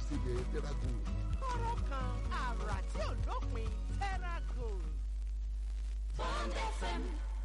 ìsebẹ̀ tẹ́rágò. kọ́rọ́ kan àrà tí ò lópin tẹ́rágò. Bond FM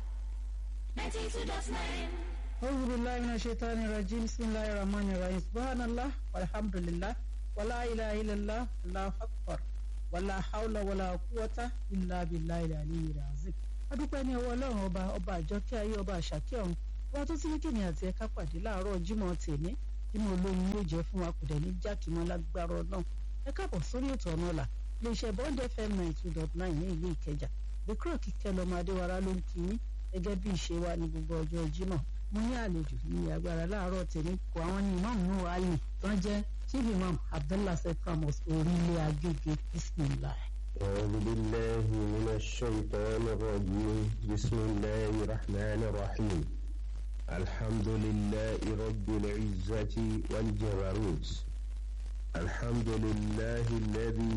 92.9. أعوذ بالله من الشيطان الرجيم بسم الله الرحمن الرحيم سبحان الله والحمد لله ولا إله إلا الله الله أكبر ولا حول ولا قوة إلا بالله العلي العظيم adúpẹ́ ní ọwọ́ ọlọ́run ọba ọba àjọkẹ́ ayé ọba àṣàkẹ́ ọ̀hún ọba tó ti ní kìnìún àti ẹ̀ka pàdé láàárọ̀ jímọ̀ tèmi jímọ̀ olóyin yóò jẹ́ fún wa kò dẹ̀ ní jákèmọ́ lágbára ọlọ́run ẹ káàbọ̀ sórí ètò ọ̀nà ọ̀la iléeṣẹ́ bond fm nine two dot nine ní ìlú ìkẹjà bíkúrò kíkẹ́ lọ́mọ adéwárá ló ń kí yín gẹ́gẹ́ bí ìṣe wa ní gbogbo ọjọ́ jímọ̀ mo ní àlejò ní agbára láàárọ̀ tèmi kọ àwọn ní imam nuhu ali tó ń jẹ́ chief imam abdullah sekramos orílẹ̀ agége bismillah. أعوذ بالله من الشيطان الرجيم بسم الله الرحمن الرحيم الحمد لله رب العزة والجبروت الحمد لله الذي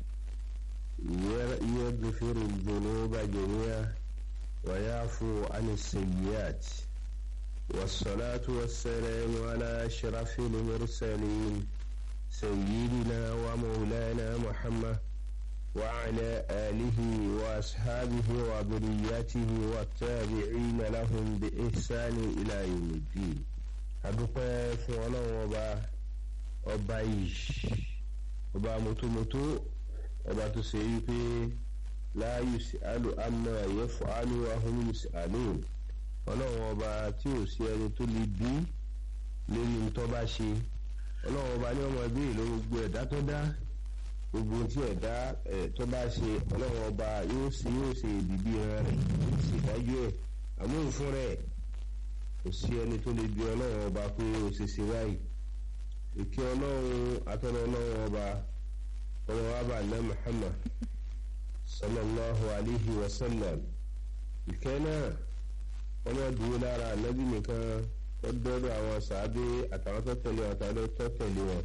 يغفر الذنوب جميعا ويعفو عن السيئات والصلاة والسلام على أشرف المرسلين سيدنا ومولانا محمد وعلى آله وأصحابه وذريته والتابعين لهم بإحسان إلى يوم الدين adúpẹ́ fún ọlọ́run ọba ọba yìí ọba mọ́tòmọ́tò ọba tó ṣe yí pé láàyè sí àlù àmọ́ ẹ̀yẹ fún àlù ahùn sí àlù ọlọ́run ọba tí ò sí ẹni tó lè bí lórí ntọ́ bá ṣe ọlọ́run ọba ní ọmọ ẹbí ìlú gbogbo ẹ̀dá tó dá gbogbo tí ẹ̀dá ẹ̀ tó bá ṣe ọlọ́run ọba yóò ṣe yóò ṣe ìdìbí ẹran rẹ̀ yóò ṣe ìdájọ́ ẹ̀ àmúhùn fún rẹ̀ kò sí ẹni tó lè bí ọlọ́run ọba pé ó ṣe ṣe báyìí ìkí ọlọ́run atọ́nà ọlọ́run ọba ọmọ wa bá ná Muhammad sallallahu alayhi wa sallam ìkẹ́ náà ọmọ dúró lára ànábì nìkan ó dọ́dọ̀ àwọn sàábé àtàwọn tó tẹ̀lé wọn àtàwọn tó tẹ̀lé wọn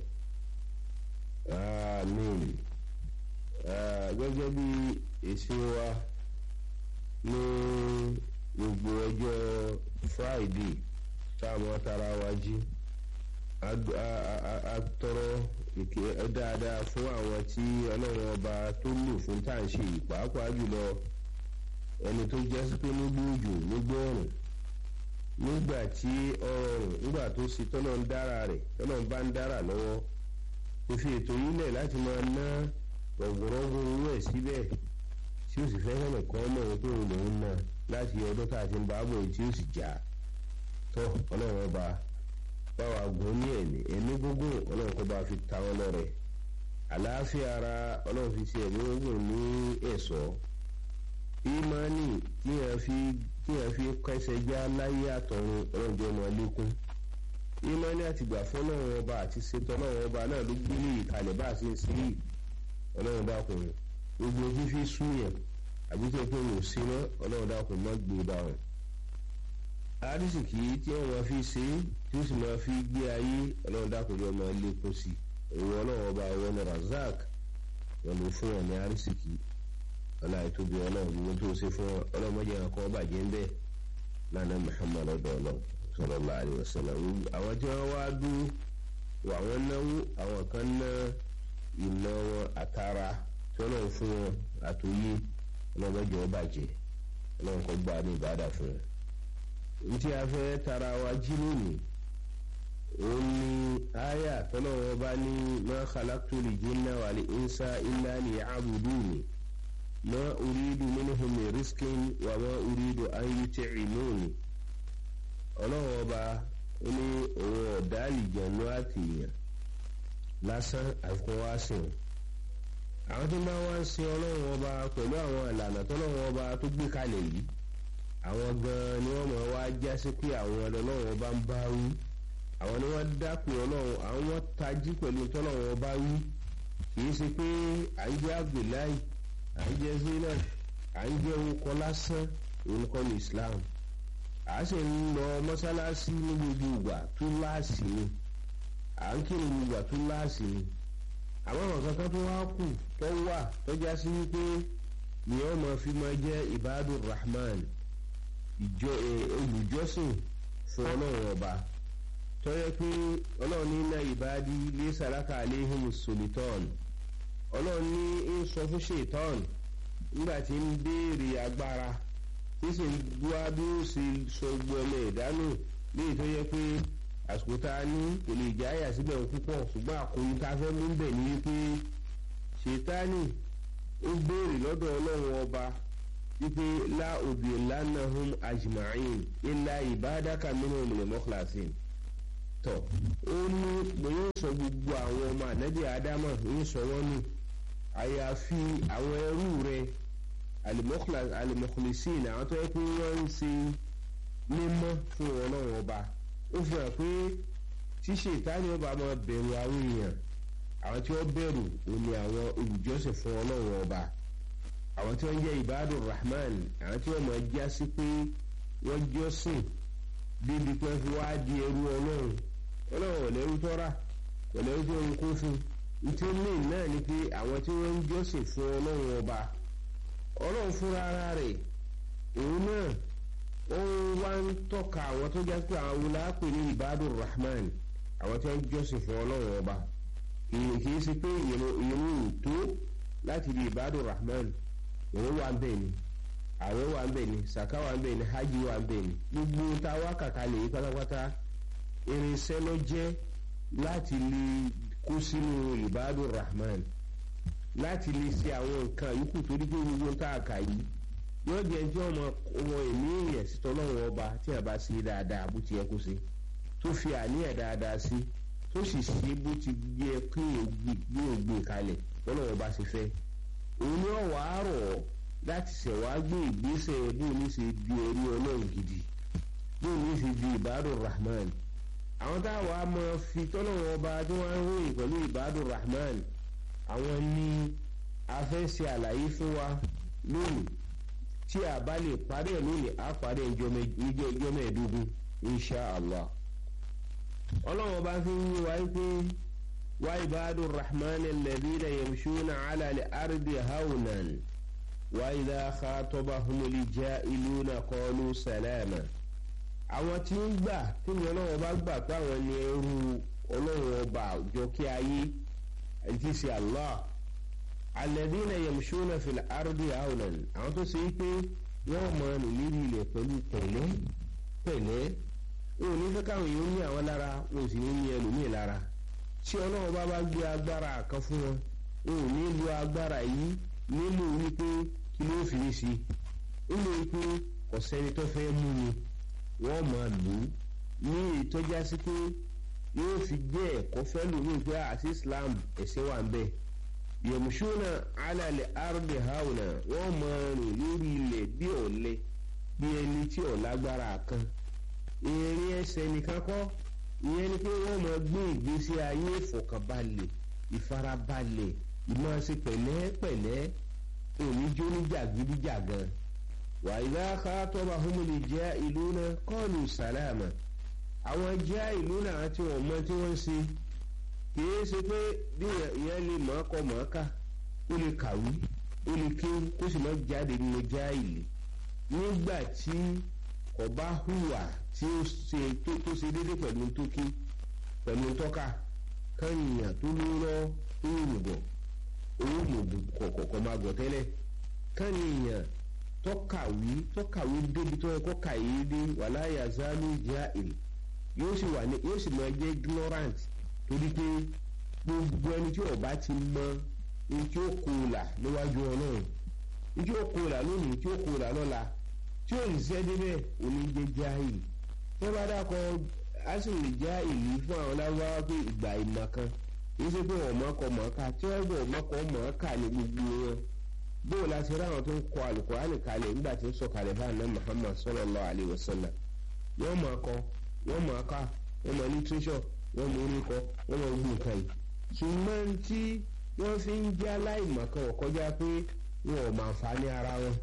àmín gẹ́gẹ́ bí èsì wa ní gbogbo ọjọ́ friday táwọn tara wa jí a tọrọ dáadáa fún àwọn tí ọlọ́run ọba tó lò fún táǹṣe pàápàá jùlọ ẹni tó jẹ́ sí pé nígbà òjò nígbà ọ̀rùn nígbà tí ọrùn nígbà tó ṣe tọ́nà ń dára rẹ̀ tọ́nà bá ń dára lọ́wọ́ kò fi ètò yìí lẹ̀ láti máa ná rọ̀gùrọ̀gùn owó ẹ̀ síbẹ̀ tí ó sì fẹ́ hàn kan mọ̀ wípé òun lòún ná láti ọdún tá a ti ń bá bọ̀ tí ó sì já tọ́ ọlọ́run ọba báwa gùn ní ẹ̀mí ẹ̀mí gbogbo ọlọ́run kó bá fi ta wọn lọ́rẹ̀ àlàáfíà ara ọlọ́run fi ṣe ẹ̀mí gbogbo ní ẹ̀ṣọ́ ìmánì tí yẹn fi tí yẹn fi kẹsẹ̀ já láyé àtọ̀run ọlọ́run jẹ́ ọmọ lékún ìmọ̀ni àtìgbà fún ọlọ́run ọba àti ṣètò ọlọ́run ọba náà ló gbé ní ìkàlẹ̀ bá a ṣe ń sí yìí ọlọ́run dákun gbogbo fífi súnyàn àbí tó pé wò sí mọ́ ọlọ́run dákun má gbé e bá wọn. àrísìkì tí wọ́n máa fi ṣe é tí ó sì máa fi gbé ayé ọlọ́run dákun yóò máa lékún sí i òun ọlọ́run ọba wọn ní razak wọn ló fún wọn ní àrísìkì ọlá ìtóbi ọlọ́run gbogbo tó ṣe fún ọlọ́run mọ́jà kan bàjẹ́ ń bẹ́ẹ̀ lánàá Muhammad ọ̀dọ̀ ọlọ́run sallallahu alaihi wasallam àwọn tí wọ́n wá dúró wà wọ́n náwó àwọn kan ná ìná wọn àtàrà tí wọ́n náà fún wọn àtòyé ọlọ́mọdé wọn bàjẹ́ ọlọ́run kọ́ gbà ní ìbádà fún wọn. n tí a fẹ́ tara wa jí lónìí òun ni àyà tọ́lọ́ wọn bá ní ma khalaqtul jinna wal insa illa liya'buduni ma uridu minhum min rizqin wa ma uridu an yut'imuni ọlọ́run ọba ó ní òun ọ̀dá àlìjẹ̀nú àtìyàn lásán àfikún wá sìn àwọn tí bá wá ń sin ọlọ́run ọba pẹ̀lú àwọn ìlànà tọ́lọ́run ọba tó gbé kalẹ̀ yìí àwọn gan-an ni wọ́n mọ̀ wá já sí pé àwọn ọlọ́run ọba ń bá wí àwọn ni wọ́n dápẹ́ ọlọ́run àwọn wọ́n tají pẹ̀lú tọ́lọ́run ọba wí kì í ṣe pé à ń jẹ́ Abdullahi à ń jẹ́ Zainab à ń jẹ́ orúkọ lásán òun kọ́ ní Islam a sì ń lọ mọ́sálásí ní gbogbo ìgbà tó láàsì ni à ń kírun gbogbo ìgbà tó láàsì ni àwọn ọ̀rọ̀ kankan tó wá kù tó wà tó já sí wípé ni wọ́n máa fi máa jẹ́ ibadur rahman ìjọ olùjọ́sìn fún ọlọ́run ọba tọ́yẹ pé ọlọ́run ní iná ìbádí lé sàlákà aléhùn solitọ́ọ̀nù ọlọ́run ní ń sọ fún ṣètọ́ọ̀n nígbà tí ń béèrè agbára tí sì ń dúwá bí ó ṣe sọ gbọ́ ọmọ ìdánù léyìí tó yẹ pé àsìkò tá a ní kò lè jẹ́ àyà síbẹ̀ púpọ̀ ṣùgbọ́n àkóyún tá a fẹ́ mú bẹ̀ ní wípé ṣètánì ó béèrè lọ́dọ̀ ọlọ́run ọba wípé lá òbí lánàá hum ajma'in ilá ìbádàkà minhum lil mukhlasin tọ ó ní mo yóò sọ gbogbo àwọn ọmọ ànábì ádámà yóò sọ wọn nù àyàfi àwọn ẹrú rẹ alimọkùlẹsìn àwọn tó yẹ pé wọn ń ṣe mímọ́ fún Ọlọ́run ọba ó fi hàn pé ṣíṣe ìtàní ọba máa bẹ̀rù àwọn èèyàn àwọn tí wọ́n bẹ̀rù ò ní àwọn olùjọ́sìn fún Ọlọ́run ọba àwọn tí wọ́n jẹ́ ibadur rahman àwọn tí wọ́n máa já sí pé wọ́n jọ́sìn débi pé fi wá di ẹrú Ọlọ́run Ọlọ́run ọ̀lẹ́rú tọ́ra ọ̀lẹ́rú tó ń kó fún ntí ó lè náà ni pé àwọn tí wọ́n ń jọ́sìn fún Ọlọ́run ọba Ọlọ́run fúnra ara rẹ̀ òun náà ó wá ń tọ́ka àwọn tó jẹ́ pé àwọn wùlápè ní ibadur rahman àwọn tí wọ́n ń jọ́sìn fún Ọlọ́run ọba kì í ṣe pé ìrun tó láti di ibadur rahman òun wà ń bẹ̀ ni àwẹ̀ wà ń bẹ̀ ni sàká wà ń bẹ̀ ni hajj wà ń bẹ̀ ni gbogbo ta wá kàkà lè yí pátápátá irinṣẹ́ ló jẹ́ láti lè kó sínú ibadur rahman láti lè ṣe àwọn nǹkan yòókù torí pé gbogbo tá a kà yìí yóò jẹ́ ẹjọ́ ọmọ ọmọ ẹ̀mí èèyàn sí tọ́lọ́run ọba tí a bá ṣe dáadáa bó ti yẹ kó ṣe tó fi àníyàn dáadáa sí tó sì ṣe bó ti yẹ kí èèyàn gbé kalẹ̀ tọ́lọ́run ọba ṣe fẹ́ òun ni ọ̀wọ́ àárọ̀ láti ṣẹ̀wá gbé ìgbésẹ̀ bí omi ṣe di ẹrú ọlọ́run gidi bí omi ṣe di ìbádùn rahman àwọn táwa máa fi tọ́lọ́run ọba tí wọ́n ń ròyìn pẹ̀lú ìbádùn rahman àwọn ni a fẹ́ ṣe àlàyé fún wa lónìí tí a bá lè parí ẹ̀ lónìí á parí ẹjọ́ mẹ́ẹ̀ẹ́dógún insha allah ọlọ́run ọba fi ń yí wa pé. وعباد الرحمن الذين يمشون على الأرض هونا وإذا خاطبهم الجائلون قالوا سلاما àwọn tí ń gbà tí mi ọlọ́run ọba gbà pé àwọn ni ẹrú ọlọ́run ọba àjọ kí ayé àti ṣe Allah alladhina yamshuna fil ardi hawnan àwọn tó ṣe é pé wọ́n mọ nìlérí ilẹ̀ pẹ̀lú pẹ̀lẹ́ pẹ̀lẹ́ wọn ò ní fẹ́ káwọn èèyàn ní àwọn lára wọn ò sì ní ní ẹlòmíì lára tí ọlọ́run bá bá gbé agbára kan fún wọn wọn ò ní lo agbára yìí nílò wípé kí ló fi ní sí nílò wípé kò sẹ́ni tó fẹ́ mú ni wọ́n máa lò ó ní ìtọ́já sí pé yóò fi jẹ́ ẹ̀kọ́ fẹ́ lómi pé àti Islam ẹ̀sìn wà ń bẹ̀ yẹ̀mùsùnà alàlẹ̀ ardi hauna wọ́n máa rìn lórí ilẹ̀ bí ọ̀lẹ bí ẹni tí ò lágbára kan ìrìn ẹsẹ̀ nìkan kọ́ ìyẹn ni pé wọ́n máa gbé ìgbésí ayé ìfọ̀kànbalẹ̀ ìfarabalẹ̀ ìmọ̀ọ́sí pẹ̀lẹ́pẹ̀lẹ́ oníjó ní jàgídíjàgan wàyíká káàtọ́ba humuli jẹ́ ìlú náà kọ́ọ̀lù sàlámà àwọn jẹ́ ìlú náà tí wọ́n mọ tí wọ́n ń ṣe kìí ṣe pé bí ìyẹn lè mọ̀ ọkọ̀ mọ̀ ọ́kà ó lè kàwé ó lè kéwú kó sì má jáde nínú jáìlì nígbà tí ọba hùwà tí ó ṣe tó tó ṣe déédéé pẹ̀lú tókí pẹ̀lú tọ́ka kányìyàn tó lóró tó rùbọ̀ owó mògùn kọ̀kọ̀kọ̀ máa gọ̀ tẹ́lẹ̀ kányìyàn tọ́kàwé tọ́kàwé débi tó yẹ kó kàyé dé wàlá yazalu jahil yóò sì wà ní yóò sì máa jẹ́ ignorant torí pé gbogbo ẹni tí ọba ti mọ ní tí ó kó o là níwájú ọlọ́run ní tí ó kó o là lónìí tí ó kó o là lọ́la tí ò ní sẹ́ débẹ̀ òní jẹ́ jahil tí wọ́n bá dákọ̀ asìlè jahil fún àwọn lágbára pé ìgbà ìmọ̀ kan kì í ṣe pé wọ́n mọ̀ọ́kọ̀ mọ̀ọ́ká tí wọ́n gbọ́ mọ̀ọ́kọ̀ mọ̀ọ́ká ní gbogbo wọn bóò láti rí àwọn tó ń kọ alukurani kalẹ̀ nígbà tí ń sọ kalẹ̀ bá àná Muhammad sallallahu alayhi wa sallam wọ́n mọ̀ ọkọ wọ́n mọ̀ ọká wọ́n mọ̀ literature wọ́n mọ̀ oríkọ wọ́n mọ̀ gbogbo nǹkan yìí ṣùgbọ́n tí wọ́n fi ń jẹ́ aláìmọ̀kan ọ̀kọ́já pé wọn ò máa fa ní ara wọn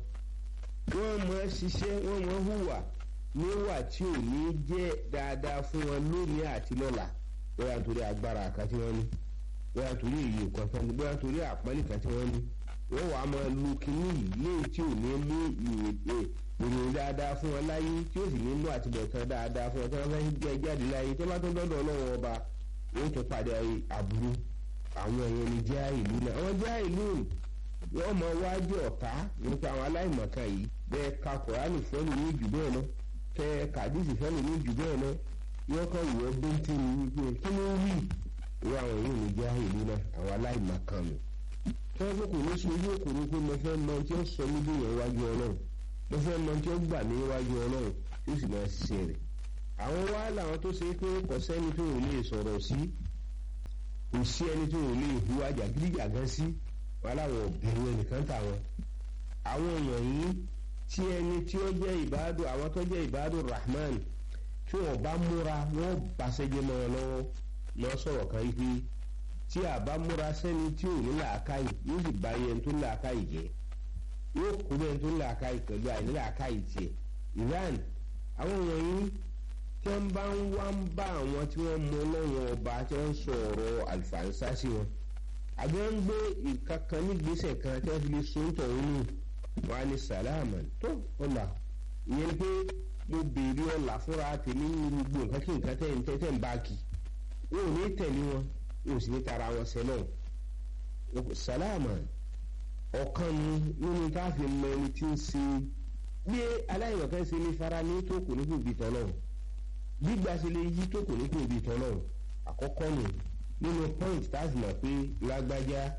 wọ́n mọ̀ ṣiṣẹ́ wọ́n mọ̀ hùwà níwà tí ò ní jẹ́ dáadáa fún wọn lónìí àti lọ́la bóyá torí agbára kan tí wọ́n ní bóyá torí èyí kan tí wọ́n ní bóyá torí àpọ́nlé kan tí wọ́n ní wọ́n wàá máa lu kínní yìí léyìí tí ò ní mú ìròyìn dáadáa fún wọn láyé tí ó sì ní mú àtibọ̀tán dáadáa fún wọn tí wọ́n fẹ́ jẹ́ jáde láyé tí wọ́n bá tó dọ́dọ̀ ọlọ́run ọba wọ́n tún padà àbúrú àwọn èèyàn ní jẹ́ ìlú náà àwọn jẹ́ ìlú wọ́n mọ wájú ọ̀tá nípa àwọn aláìmọ̀kan yìí bẹ́ẹ̀ ka kùránì fẹ́lú ní jù bẹ́ẹ̀ lọ tẹ kàdísì fẹ́lú ní jù bẹ́ẹ̀ lọ yọ kàn wọ́ bẹ́ńtì ní wípé kí ló rí ìwé àwọn èèyàn ní jẹ́ ìlú náà àwọn aláìmọ̀kan nù tí wọ́n kò ní sọ ojú òkú ni pé mo fẹ́ mọ tí ó sọ mí bí èèyàn wájú ọlọ́run mo fẹ́ mọ tí ó gbà mí wájú ọlọ́run tí ó sì máa ṣiṣẹ́ rẹ̀ àwọn wá làwọn tó ṣe pé kò sẹ́ni tó ò lè sọ̀rọ̀ sí kò sí ẹni tó ò lè hu àjàgídíjàgán sí wọn láwọn òbẹ̀rù ẹnìkan tàwọn àwọn èèyàn yìí tí ẹni tí ó jẹ́ ìbádùn àwọn tó jẹ́ ìbádùn rahman tí wọn bá múra wọn bá ṣẹjẹ mọ́ wọn lọ́wọ́ lọ sọ̀rọ̀ kan yìí pé tí a bá múra sẹ́ni tí ò ní làákàyè yóò sì bá yẹn tó làákàyè jẹ́ yóò kú bẹ́ẹ̀ tó làákàyè pẹ̀lú àìní làákàyè tiẹ̀ Iran àwọn wọ̀nyí tí wọ́n bá ń wá ń bá àwọn tí wọ́n mú ọlọ́wọ́n ọba tí wọ́n ń sọ ọ̀rọ̀ àlùfáàǹsá sí wọn àbí wọ́n ń gbé nǹkan kan nígbésẹ̀ kan tí wọ́n fi lè so ń tọ̀hún nù wọ́n á ní sàlámà tó ọ̀là ìyẹn pé mo béèrè ọ̀là fúnra tèmi nínú gbogbo nǹkan kí nǹkan tẹ̀ ń tẹ̀ ń bá kì wọn ò ní tẹ̀lé wọn wọn ò sì ní tara wọn sẹ́lọ̀ sàlámà ọ̀kan ni nínú tá a fi mọ ẹni tí ń ṣe bí aláìmọ̀kan ṣe ní fara ní tó kò ní kò bí tọ́lọ́run gbígbà ṣe lè yí tó kò ní kò bí tọ́lọ́run àkọ́kọ́ nù nínú point tá a sì mọ̀ pé lágbájá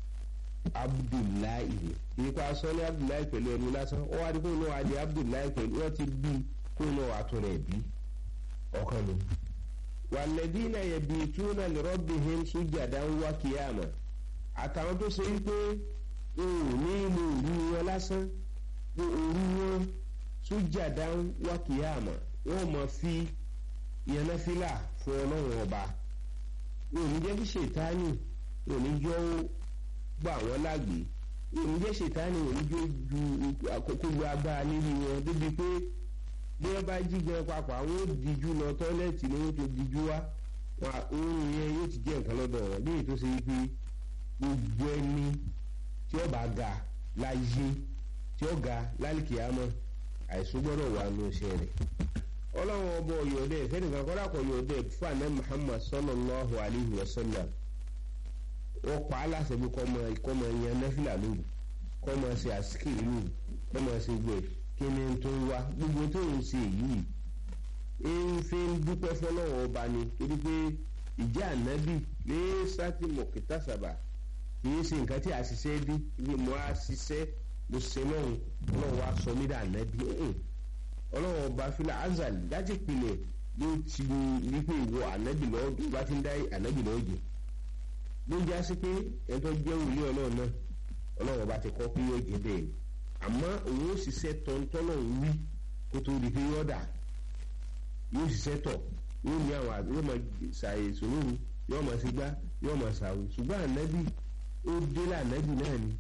abdullahi ni nípa sọ ní abdullahi pẹ̀lú ẹnu lásán ó wá di kó náà adé abdullahi pẹ̀lú wọ́n ti bí kó náà àtún rẹ̀ bí ọ̀kan nù. wàlẹ́dínà yabituna li rabbihim sujadan wa qiyama àtàwọn tó ṣe wípé òun ní ìlú òru wọn lásán òru wọn sujadan wa qiyama wọ́n mọ̀ fi yẹnẹfìlà fún ọlọ́run ọba wọn ò ní jẹ́ kí ṣètánì wọn ò ní jọ́ gbà wọ́n lágbè wọn ò ní jẹ́ ṣètánì wọn ò ní jọ́ ju àkókò lu agbára lérí wọn débi pé bí wọ́n bá jí gan papọ̀ àwọn ò díjú lọ tọ́lẹ́ẹ̀tì ni wọ́n ti díjú wá oorun yẹn yóò ti jẹ́ nǹkan lọ́dọ̀ wọn léyìí tó ṣe wípé gbogbo ẹni tí ó bá ga láyé tí ó ga lálìkìyàmọ́ àìsàn gbọ́dọ̀ wà nù iṣẹ́ rẹ̀ ọlọ́run ọba ọ̀yọ́dẹ fẹ́nìkan kọ́dà kọ́ ọ̀yọ́dẹ fún àná muhammad sallallahu alayhi wa sallam wọ́n pa á láṣẹ bí kọ́ mọ yan nẹ́fìlà lóru kọ́ mọ ṣe àsìkiri lóru kọ́ mọ ṣe gbẹ kí ni tó ń wá gbogbo tó ń ṣe yìí ń fi ń dúpẹ́ fọlọ́wọ́ ọba ni torí pé ìjẹ́ ànábì ní sátì mọ̀kítà sábà kì í ṣe nǹkan tí a ṣiṣẹ́ dé ibi mo á ṣiṣẹ́ mo ṣe lọ́hùn ọlọ́run wa sọ mí dà ànábì ọlọ́run ọba fílà azal láti pilẹ̀ ló ti ní pé ìwọ ànábì lọ́wọ́ tó bá ti ń dá ànábì lọ́wọ́ jẹ ló ń já sí pé ẹni tó jẹ́ òwúlé ọlọ́run náà ọlọ́run ọba ti kọ́ pé yóò jẹ bẹ́ẹ̀ ni àmọ́ òun ó ṣiṣẹ́ tọ́ntọ́nà wí kó tó di pé yóò dà yóò ṣiṣẹ́ tọ̀ yóò ní àwọn àbí yóò máa ṣàyèsò lóru yóò máa ṣe gbá yóò máa ṣàwò ṣùgbọ́n ànábì ó dé lànábì náà ni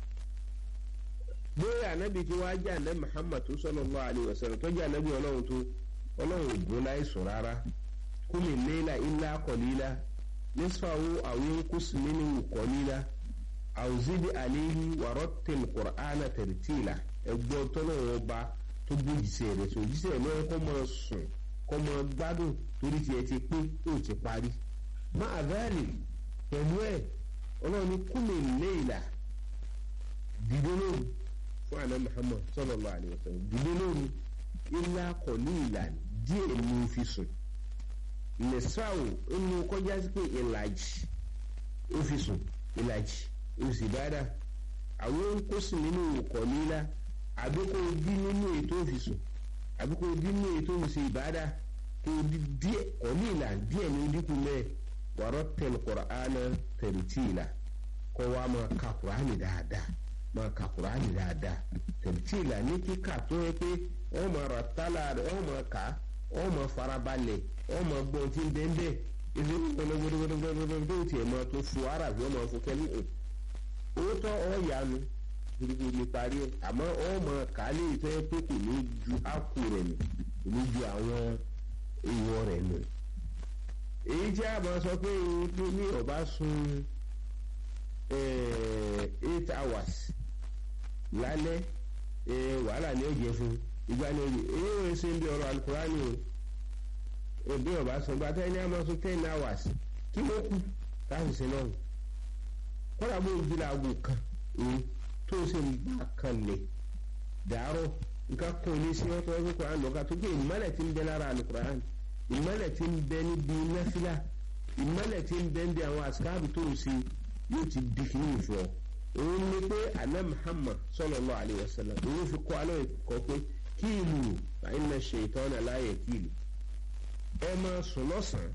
bóyá ànábì tí wàá jẹ́ ànábì Muhammad tó sallallahu alaihi wasallam tó jẹ́ ànábì ọlọ́run tó ọlọ́run ògùn láìsùn rárá kúmi léla illa qalila nisfahu aw yanqus minhu qalila aw zid alayhi wa rattil qur'ana tartila ẹgbọ́n tọ́lọ́run ọba tó gbójìṣẹ́ rẹ̀ sọ òjíṣẹ́ lọ́wọ́ kọ́ máa sùn kọ́ máa gbádùn torí tiẹ̀ ti pé ó ti parí má àdáàlì pẹ̀lú ẹ̀ ọlọ́run ní kúmi léla dìde lóru fún àná Muhammad sallallahu alaihi wasallam dìde lóru ilá kọ̀lí ìlànà díẹ̀ ní o fi sùn nìsáwò inú kọjá sí pé ìlàjì ó fi sùn ìlàjì ó sì dáadáa àwọn kó sì nínú kọ̀lí ìlà àbí kó o dín nínú ètò òfìsùn àbí kó o dín nínú ètò òfìsùn ìbáadá kó o dín díẹ̀ kọ̀lí ìlà díẹ̀ ní dínkù mẹ́ẹ̀ wàrọ̀ tẹ̀lé Kùránì tẹ̀lítì ìlà kó wa máa ka Kùránì dáadáa máa ka Kùránì dáadáa tẹ̀lítì ìlà ní kíkà tó yẹ pé wọ́n máa rà tálà rẹ̀ wọ́n máa kà á wọ́n máa farabalẹ̀ wọ́n máa gbọ́n tí ń bẹ́ẹ̀ bẹ́ẹ̀ ìdí gbọ́dọ̀gbọ́dọ̀gbọ́dọ̀gbọ́dọ̀ tó tiẹ̀ máa tó fu ara bí wọ́n máa fún kẹ́lí owó tọ́ ọ̀ yanu gbogbo ní parí ẹ̀ àmọ́ ọ̀ máa kà á léyìí tó yẹ pé kò ní ju ákù rẹ̀ nù kò ní ju àwọn èèwọ̀ rẹ̀ nù èyí tí a máa sọ pé ní ọba sun eight hours lálẹ́ wàhálà ni ó jẹ fún ìgbà ni èyí ò ṣe ń bí ọ̀rọ̀ alukurani o òbí ọba sọ gba tẹ́ ní àmọ́ sọ ten hours kí ló kù láti ṣe náà kọ́dà bó ń jí laago kan òun tó ṣe ń gbà kan lè dàárọ̀ nǹkan kan ní sí wọn tó wọ́n fi kuran lọ́ka tó gbé ìmọ̀lẹ̀ tí ń bẹ lára alukurani ìmọ̀lẹ̀ tí ń bẹ níbi náfìlà ìmọ̀lẹ̀ tí ń bẹ níbi àwọn àsìkáàbù tó ń ṣe yóò ti di kí ní ìfọ̀ òun ni pé àná Muhammad sallallahu alaihi wasallam òun fi kọ́ alẹ́ kọ́ pé kíìlù àìnà ṣètọ́nà láàyè kíìlù ẹ máa sùn lọ́sàn-án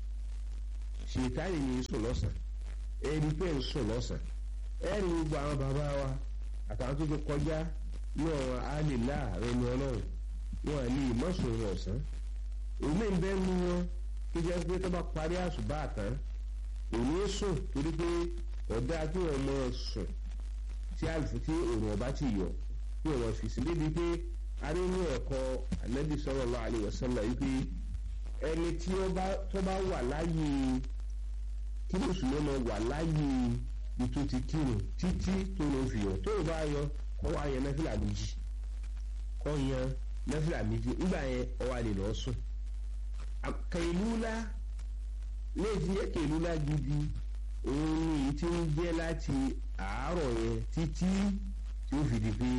ṣètánì ní sùn lọ́sàn-án ẹni pé ń sùn lọ́sàn-án ẹ̀rí gbogbo àwọn bàbá wa àtàwọn tó ti kọjá ní ọ̀rọ̀ àlèlá ẹni ọlọ́run wọn à ní ìmọ̀sùn ọ̀sán òun ń bẹ́ nu wọn tó jẹ́ pé tó bá parí àṣùbà tán òun sùn torí pé ọ̀dà tí wọ́n mọ̀ sùn tí àlùfù tí òòrùn ọba ti yọ tí wọ́n fi sí débi pé arínú ẹ̀kọ́ Ànábì sallallahu alaihi wasallam yìí pé ẹni tí ó bá wà láyé kí mùsùlùmí máa wà láyé ètò ti kírun títí tó ló fi yọ tó o bá yọ kọ́ wá yan nẹ́fìlà méjì kọ́ yan nẹ́fìlà méjì nígbà yẹn ọ wà lè lọ́ọ́ sùn kẹ̀lúlá léèdì yẹ kẹ̀lúlá gidi òun ni èyí tí ń jẹ́ láti àárọ̀ yẹn títí tí ó fi di pé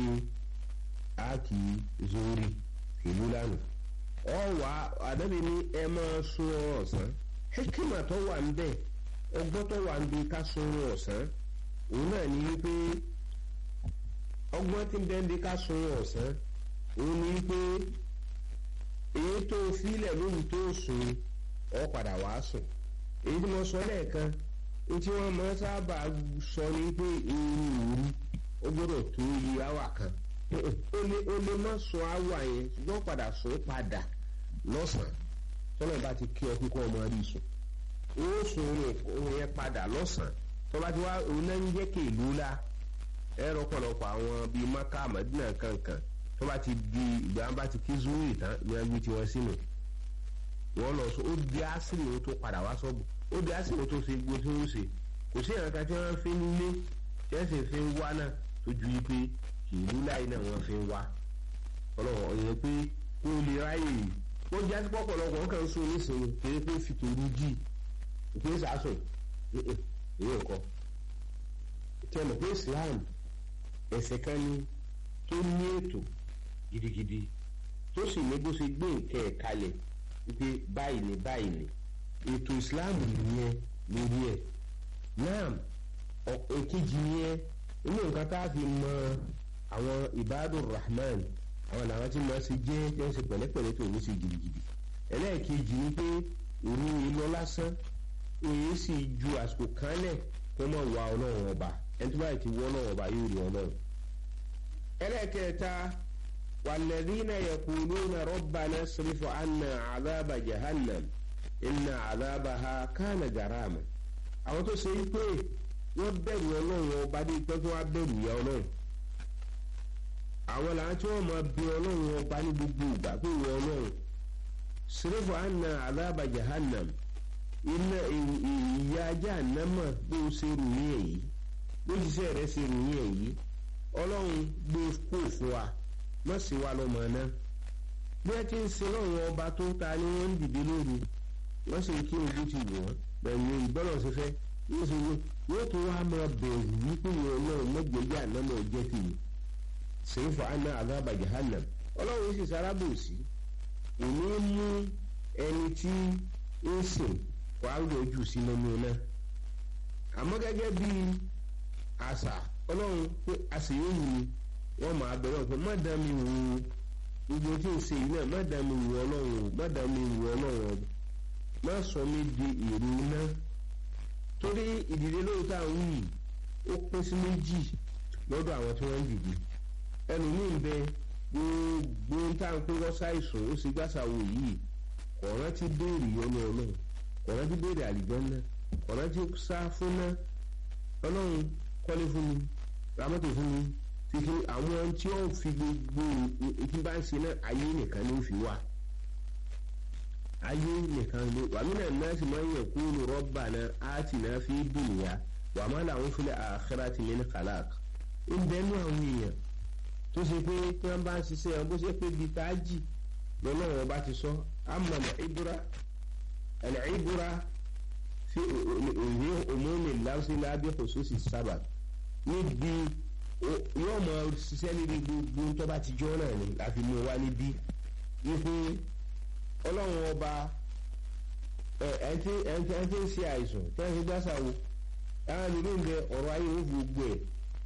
a kì í zori kẹ̀lúlá nù ọwà àdàbí ni ẹ máa sun ọ̀sán hekima tó wà ń bẹ̀ ọgbọ́n tó wà ń bi ká sun ọ̀sán òun náà ní wípé ọgbọ́n tí ń bẹ́ ń bi ká sun ọ̀sán òun ní wípé èyí tó filẹ̀ lóhùn tó sùn ọ padà wá sùn èyí tí mo sọ lẹ́ẹ̀kan tí wọ́n máa sábà sọ ní pé irun òru ó gbọ́dọ̀ tó iye áwà kan ó lè má sùn áwà yẹn ṣùgbọ́n padà sùn padà lọ́sàn-án tọ́lá bá ti kí ọ pé kọ́ ọmọ rí sùn ó sùn oorun yẹn padà lọ́sàn-án tó bá ti wá òun náà ń jẹ́ kéèlú la ẹ̀rọ pọ̀lọpọ̀ àwọn bíi maka madina kankan tó bá ti di ìgbà bá ti kí zuri tán ní agbé tí wọ́n sínú wọ́n lọ sọ ó di ásìlì tó padà wá sọ́ọ̀bù ó di ásìlì tó ṣe gbó tí ó ṣe kò sí ìrànká tí wọ́n fi ń lé tí wọ́n sì fi ń wá náà tó ju yí pé ìlú láì náà wọ́n fi ń wá ọlọ́wọ́ ọ̀yẹ́ pé kó lè ráyè yìí ó jẹ́ àti pọ̀pọ̀lọpọ̀ wọn kàn ń sún nísìnyí kéré pé fi tòru jì ìpín sàásùn èyí ò kọ́ tẹnu pé Islam ẹ̀sẹ̀ kan ni tó ní ètò gidigidi tó sì ní bó ṣe gbé nǹkan ẹ̀ kalẹ̀ wípé báyìí ni báyìí ni ètò Islam nìyẹn lórí ẹ̀ náà èkejì nìyẹn inú nǹkan tá a fi mọ àwọn ibadur rahman àwọn làwọn tí wọ́n ṣe jẹ́ tí wọ́n ṣe pẹ̀lẹ́pẹ̀lẹ́ tó ní ṣe gidigidi ẹlẹ́ẹ̀kejì ni pé òru ìlọ lásán òye sì ju àsìkò kan lẹ̀ kó mọ̀ wá ọlọ́run ọba ẹni tó báyìí ti wọ́ ọlọ́run ọba yóò rí ọlọ́run. ẹlẹ́ẹ̀kẹta wàlẹ́dínà yaquluna rabbana srif anna àdábà jahannam inna àdábà ha kánà garama. àwọn tó ṣe pé wọ́n bẹ̀rù ọlọ́run ọba ní ìpẹ́ tó wá bẹ̀rù ìyá ọlọ́run. àwọn làwọn tí wọ́n máa bí ọlọ́run ọba ní gbogbo ìgbà pé ìwọ ọlọ́run srif anna àdábà jahannam iná ìyá ajá ànámọ̀ bó o ṣe ròyìn èyí bó ṣiṣẹ́ rẹ̀ ṣe ròyìn èyí ọlọ́run gbé kó fún wa má sì wá lọ́mọ náà bí wọ́n ti ń ṣe lọ́run ọba tó ta ni wọ́n ń dìde lóru wọ́n sì ń kí ojú ti wọ̀ wọ́n bẹ̀rù ìbọ́lọ̀ ṣe fẹ́ yóò ṣe wọ́n yóò tún wá máa bẹ̀rù wípé ìwọ náà mẹ́gbẹ̀ẹ́jà ànámọ̀ jẹ́ tèmi sèéfà àná àdábà jahannam ọlọ́run sì sárábòsí èmi mú ẹni tí ń sìn wàá lójú sí nínú náà àmọ́ gẹ́gẹ́ bí àṣà ọlọ́run pé àṣeyọ̀yìn ni wọ́n máa bẹ̀rẹ̀ pé má dá mi wò ó gbogbo tí ń ṣe yìí náà má dá mi wò ọlọ́run o má dá mi wò ọlọ́run o má sọ mi di èrò iná torí ìdílé lóòótọ́ àwọn yìí ó pín sí méjì lọ́dọ̀ àwọn tí wọ́n ń dìde ẹlòmíín bẹ gbogbo ń tà ń pín lọ́sàìsùn ó sì gbàsàwò yìí kọ̀ọ̀rán ti béèrè yọnu ọlọ́run kọ̀ọ̀rán ti béèrè àlìjọ́nà kọ̀ọ̀rán ti sá fún ná ọlọ́run kọ́lé fún mi ramọ́tò fún mi títí àwọn tí ó fi gbogbo ìtí bá ń ṣe náà ayé nìkan ló fi wà ayé nìkan ló wà mí náà náà sì máa ń yẹ kó ló rọ́bà náà á ti náà fi dùnìyà wà má làwọn fi lè àkàrà ti lé ní kàlák ń bẹ́ẹ̀ ní àwọn èèyàn tó ṣe pé tí wọ́n bá ń ṣiṣẹ́ wọn bó ṣe pé bíi táàjì lọ́nà wọn bá ti sọ àmọ́ ìbúra ẹ̀lẹ́ ìbúra fi òye òmùmí láwùsí lábẹ́ òṣòṣì sábà níbi yóò mọ ṣiṣẹ́ níbi gbogbo tó bá ti jọ́ náà ni láti mú wa níbí wípé ọlọ́run ọba ẹ̀ ẹ̀ ń tí ń ṣe àìsàn tí wọ́n ti gbàsà wo táwọn ìlú ń bẹ ọ̀rọ̀ ayé ó gbogbo ẹ̀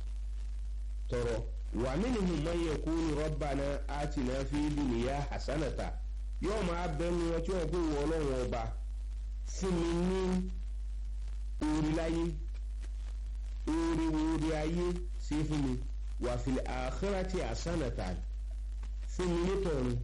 tọrọ wà minhum man yaqulu rabbana atina fi dunya hasanata yóò máa bẹnu wọn tí wọn kó wọ ọlọ́run ọba fún mi ní orí láyé orí orí ayé sí fún mi wà fil akhirati hasanata fún mi nítorí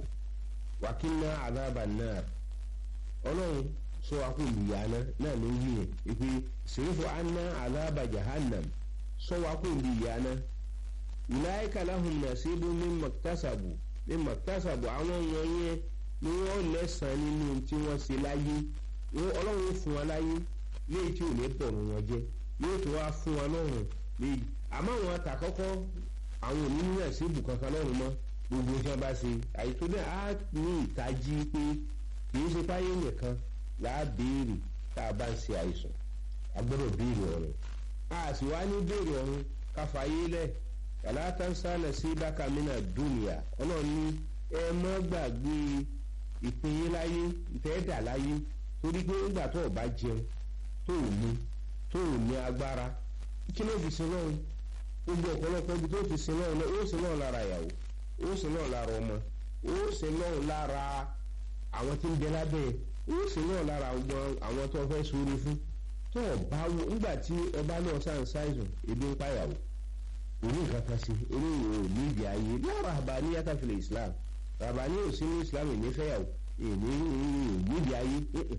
wa qina adhaban nar ọlọ́run sọ akóńdìyàna náà ló yí yẹn ìpè sèrífò anna adhaba jahannam sọ akóńdìyàna ìláyíká lahum nasibu mímọ tásàbù mímọ tásàbù àwọn wọ̀nyẹn ni wọ́n lẹ́sàn nínú tí wọ́n ṣe láyé ọlọ́run fún wa láyé léyìí tí ò ní bọ̀rùn wọn jẹ́ yóò tó wá fún wa lọ́rùn léyìí àmọ́ àwọn àtàkọ́kọ́ àwọn òní ní nasibu kankan lọ́rùn mọ́ gbogbo tí wọ́n bá ṣe àyètò náà á ní ìtají pé kì í ṣe páyé nìkan làá béèrè tá a bá ń ṣe àìsàn a gbọ́dọ̀ béèrè ọ̀run a sì wá ní béèrè ọ̀run káfáyé lẹ̀ kàlátàǹsá nasibaka mina dúnìyà ọlọ́run ní ẹ mọ́ gbàgbé ìpínyín láyé ìtẹ́ẹ̀dà láyé torí pé nígbà tó o bá jẹun tó o ní tó o ní agbára kí ló fi sin lọ́run gbogbo ọ̀pọ̀lọpọ̀ ibi tó fi sin lọ́run náà ó sin lọ́run lára ìyàwó ó sin lọ́run lára ọmọ ó sin lọ́run lára àwọn tí ń bẹ lábẹ́ ó sin lọ́run lára àwọn tó fẹ́ sórí fún tó o bá wo nígbà tí ọba náà sáà ń ṣàìsàn ebi ń pàyàwó orí nǹkan kan sí orí ìwò níbi ayé lára àbáni yàtàfilẹ̀ islam àbáni ò sí ní islam èmi fẹ́yàwó èmi níbi ayé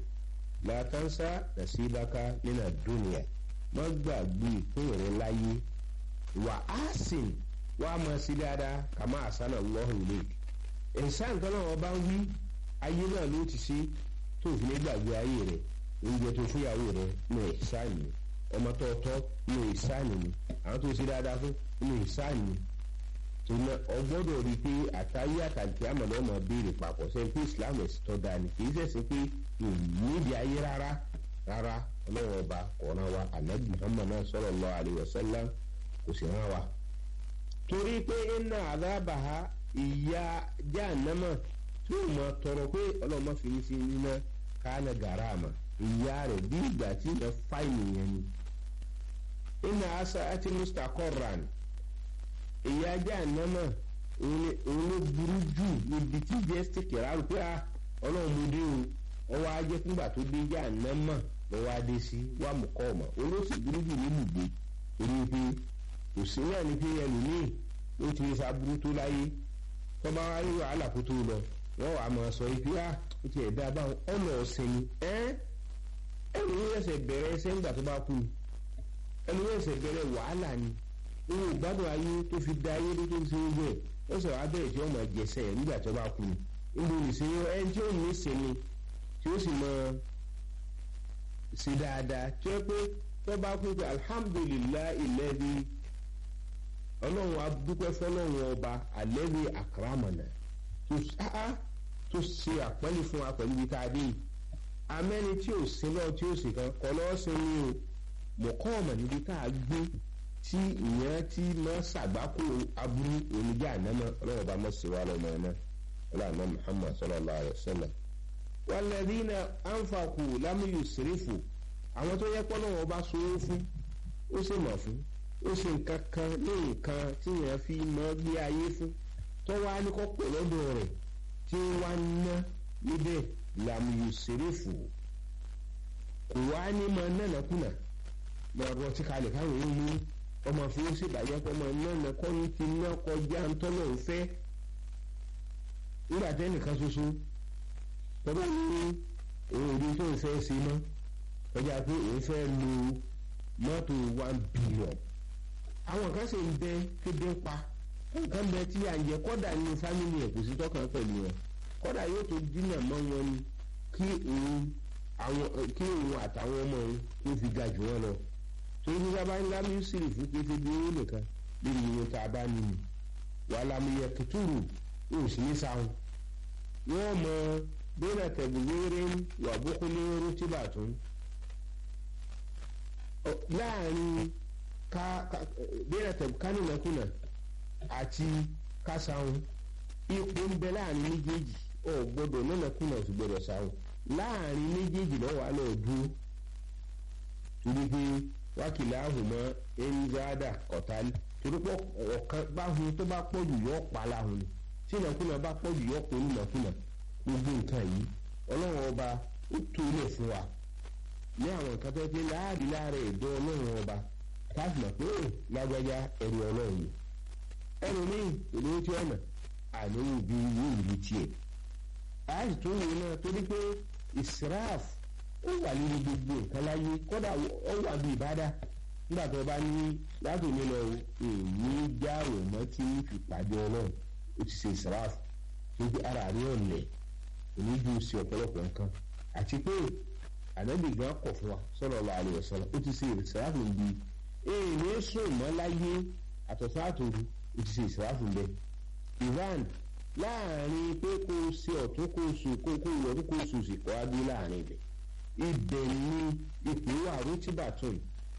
làtàǹsà nàṣíbákà nínà dúnìyà má gbàgbé ìpín rẹ láyé wà á sìn wà á máa sí dáadáa kàmá àsánà lọ́hùn ilé ẹ̀sán nǹkan náà wọ́n bá ń wí ayé náà ló ti ṣe tó fi ní gbàgbé ayé rẹ oúnjẹ tó fúyàwó rẹ ní ẹ̀sán ni ọmọ tó tọ́ ní ẹ̀sán ni àwọn tó ṣe dáadáa fún inú ìsáàní tòun ọgbọ́dọ̀ rí i pé àtàyé àtàkì àmọ̀lẹ́ ọmọ béèrè papọ̀ sẹ́yìn pé islam ẹ̀sìn tó dáa ni kì í ṣẹ̀ṣẹ̀ pé nídìí ayé rárá rárá ọlọ́run ọba ọ̀ràn wa anabi muhammad náà sallallahu alaihi wasallam kò sì rán wa. torí pé iná àdábàá ìyá jahannama tí ó mọ tọrọ pé ọlọ́run má fi ní sí níná kánà gàràmà ìyá rẹ̀ bí ìgbà tí ìyẹn fáìlì yẹn ni ina asa ati mustaqarran èyí ajá ànámà òun ló burú jù níbi tí jẹ́sítì kìláàrú pé ọlọ́run mo dé o ọwọ́ ajé fúngbà tó dé já ànámà lọ́wọ́ adé sí wà mú kọ́ ọ̀mà òun ló sì burú jù níbùgbé torí pé kò sí náà ní pé ẹlòmíì ó ti rí sábúrú tó láyé tó bá wá rí wàhálà kó tó lọ wọ́n wàá máa sọ pé ah ó ti ẹ̀dá báwọn ọ̀nà ọ̀sẹ̀ ni ẹ́ ẹlòmíì ẹsẹ̀ bẹ̀rẹ̀ ẹsẹ̀ ńgbà tó bá kú ni ẹni wọ́n ṣe bẹ̀rẹ̀ wàhálà ni owó ìgbádùn ayé tó fi da ayé tó fi ṣe gbẹ ó sọ abẹ́rẹ́ tí wọ́n máa jẹsẹ̀ nígbà tí wọ́n bá kú ni níbo nìṣẹ́yìn ẹni tí ó ní ìsinmi tí ó sì máa ṣe dáadáa tí ó pé tó bá kú pé alhamdulilayi ilẹ̀bi ọlọ́run adúpẹ́ fọlọ́run ọba alẹ́bi àkàràmọ̀nà tó ṣe àpẹ́lẹ́ fún wa pẹ̀lú ibi tá a dé yìí amẹ́ni tí ò sí náà tí ò sì kan kọ́ lọ́ọ́ sí ni o mọ̀kọ́ọ̀mọ̀ níbi tá a gbé tí ìyẹn tí máa ṣàgbákò aburú oníjà ànámọ́ ọlọ́run bá mọ̀ sí wa lọ́mọ ẹ̀ náà ọlọ́run muhammad sallallahu alayhi wa sallam. walladhina anfaqu lam yusrifu àwọn tó yẹ pé ọlọ́run bá sowó fún ó sì mọ̀ fún ó ṣe nǹkan kan ní nǹkan tí yẹn fi mọ́ gbé ayé fún tó wá ní kọ́ pè lọ́dọ̀ rẹ̀ tí wá ná níbẹ̀ lam yusrifu kò wá ní mọ nánàkúnà lọ rọ tí kalẹ̀ káwọn èèyàn mú ọmọ fi ó ṣèbàjẹ́ pé ọmọ nánà kọ́ ní ti ná kọjá ntọ́nà òfẹ́ nígbà tẹ́ nìkan ṣoṣo tọ́ba ní òun òdi tó ń fẹ́ ṣe mọ́ kọjá pé òun fẹ́ lo mọ́tò one billion àwọn kan sì ń bẹ kéde ń pa nǹkan bẹ tí à ń jẹ kọ́dà nínú fámìlì ẹ̀ kò sí tọ́kàn pẹ̀lú wọn kọ́dà yóò tó dínà mọ́ wọn ni kí òun àwọn kí òun àtàwọn ọmọ òun kó fi ga jù wọn lọ torí bí sábà ńlá mísírì fún kété bí owó nìkan lórí ìwé tá a bá nínú wàlámùyẹ kìtùrù yóò sì ní sáwọn wọ́n mọ bẹ́ẹ̀ tẹ̀gbẹ́rẹ́ wà bókúlé rútìbàtún láàrin ká bẹ́ẹ̀ tẹ̀gbẹ́ kánìlẹ́kùnà àti kásáwọn ipò ń bẹ láàrin méjèèjì ọ̀ gbọ́dọ̀ nínàkùnà sì gbọ́dọ̀ sáwọn láàrin méjèèjì lọ́wọ́ alẹ́ dúró torí pé wákìlá ahùnmọ́ ẹnìzáàdà kọ̀tálí torí pé ọ̀kan báhun tó bá pọ̀jù yọ pa láhùn ni tí ìnàkúnà bá pọ̀jù yọ pọ̀ nínàkúnà gbogbo nǹkan yìí ọlọ́run ọba ó tó ilẹ̀ fún wa ní àwọn nǹkan tó pé láàrin láàrin ẹ̀dọ́ ọlọ́run ọba káàsì mọ̀ pé ó lágbájá ẹ̀rù ọlọ́run ni ẹnu ní ìlú tí ọ̀nà àníwò bí yóò rí tiẹ̀ àìsí tó wù náà torí pé israf ó wà nínú gbogbo nǹkan láyé kódà ó wà bí ìbádà nígbà tó bá ní láti mi lọ èmi jáwèé mọ́ tí ń fi pàdé ọlọ́run ó ti ṣe israf tó gbé ara rí ọ̀lẹ̀ òní ju sí ọ̀pọ̀lọpọ̀ nǹkan àti pé ànábì gan kọ̀ fún wa sallallahu alaihi wasallam ó ti ṣe israf bí èmi sùn mọ́ láyé àtọ̀sán àtòru ó ti ṣe israf bẹ́ẹ̀ iran láàrin pé kó o ṣe ọ̀tún kó o sùn kó o kó o yọ̀tún kó o sùn sí kọ́ adé láàrin ibẹ̀ ibẹ̀ ni ipò wà rútìbàtún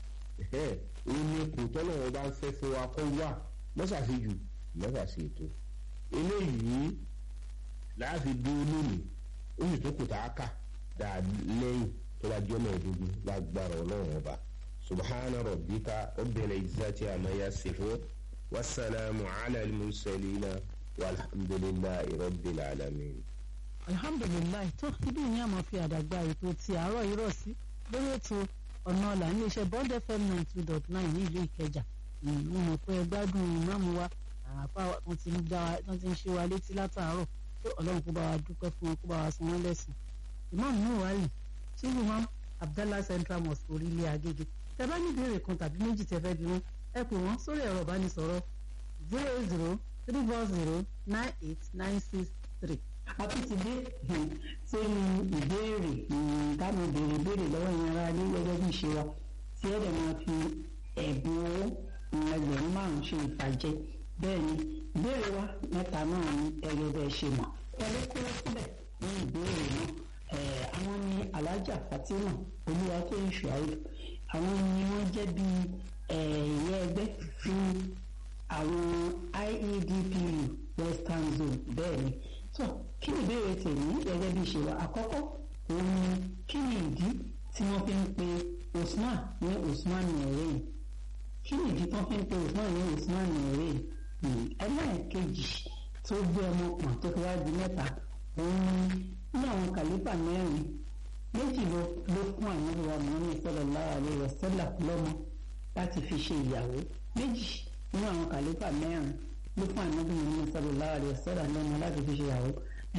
òun ni ipò tọ́lọ́wọ́ bá ń fẹ́ fún wa kó wà mọ́sàsì jù mọ́sàsì ètò eléyìí láàfin dúró lónìí ó sì tó kù tá a kà dáa lẹ́yìn tó bá jẹ́ mẹ́ẹ̀ẹ́dógún lágbára ọlọ́run ọba subhana rabbika rabbil izzati amma yasifun wasalaamu ala al-mursalina walhamdulillahi rabbil alamin alhamdulilayi tó ibi ní àmọ́ fi àdàgbà ètò ti àárọ̀ irọ́ sí lórí ètò ọ̀nà ọ̀la iléeṣẹ́ bond fm nine two dot nine ní ìlú ìkẹjà mo mọ̀ pé gbádùn ìmáàmù wa àpá wọn ti ń dá wa wọn ti ń ṣe wa létí látàárọ̀ pé ọlọ́run kó bá wa dúpẹ́ fún wọn kó bá wa san wọ́n lẹ́sìn ìmáàmù náà wà lì tí imam abdallah central mosque orílẹ̀ agége tẹ bá ní ìbéèrè kan tàbí méjì tẹ fẹ́ bí wọn ẹ pè wọ́n sórí ẹ̀rọ ìbánisọ̀rọ̀ zero eight zero three four zero nine eight nine six three a tún ti dé sórí ìbéèrè táwọn béèrè béèrè lọ́wọ́ ìyẹn ara ní gẹ́gẹ́ bí ìṣe wa tí ẹ̀rẹ̀ máa fi ẹ̀bùn owó ẹgbẹ̀rún márùn-ún ṣe ìfàjẹ́ bẹ́ẹ̀ ni ìbéèrè wa mẹ́ta náà ní ẹgbẹ́ bẹ́ẹ̀ ṣe mọ̀ ẹ̀rọ kó síbẹ̀ ní ìbéèrè náà àwọn ni alájà fatima olúwa tó ń ṣùáyé àwọn ni wọ́n jẹ́ bí ẹ̀yẹ ẹgbẹ́ fún àwọn IEDPU western zone bẹ́ẹ̀ ni so kí ni ìbéèrè tèmi gẹ́gẹ́ bí ìṣe wa àkọ́kọ́ òun ni kí ni ìdí tí wọ́n fi ń pe Usman ní Usman nìyẹn kí ni ìdí tí wọ́n fi ń pe Usman ní Usman nìyẹn ẹlẹ́ẹ̀kejì tó gbé ọmọ pọ̀n tó fi wá di mẹ́ta òun ni ní àwọn kàlífà mẹ́rin méjì ló ló fún ànábì wa Muhammad sallallahu alaihi wasallam lọ́mọ láti fi ṣe ìyàwó méjì nínú àwọn kàlífà mẹ́rin ló fún ànábì Muhammad sallallahu alaihi wasallam lọ́mọ láti fi ṣe ìyàwó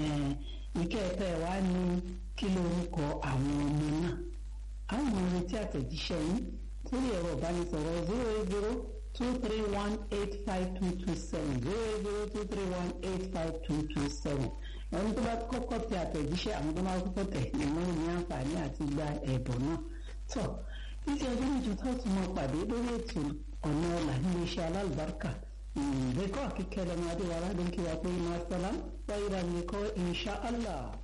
ìkẹtẹ wa ní kí lórúkọ àwọn ọmọ náà àwọn ọmọ retí àtẹ̀jíṣẹ́ yín sórí ẹ̀rọ ìbánisọ̀rọ̀ zero eight zero two three one eight five two two seven zero eight zero two three one eight five two two seven ẹni tó bá kọ́kọ́ tẹ àtẹ̀jíṣẹ́ àwọn tó máa kọ́kọ́ tẹ̀ ní wọ́n ní àǹfààní àti gba ẹ̀bùn náà tọ́ títí ọjọ́ méjì tó tún mọ pàdé lórí ètò ọ̀nà ọ̀la nílé iṣẹ́ alálùbáríkà ìrẹ́kọ̀ akíkẹ́ lọ́mọdé wa ládùn kí wàá pé iná sọ́lá wáyé ra mi kọ́ insha Allah.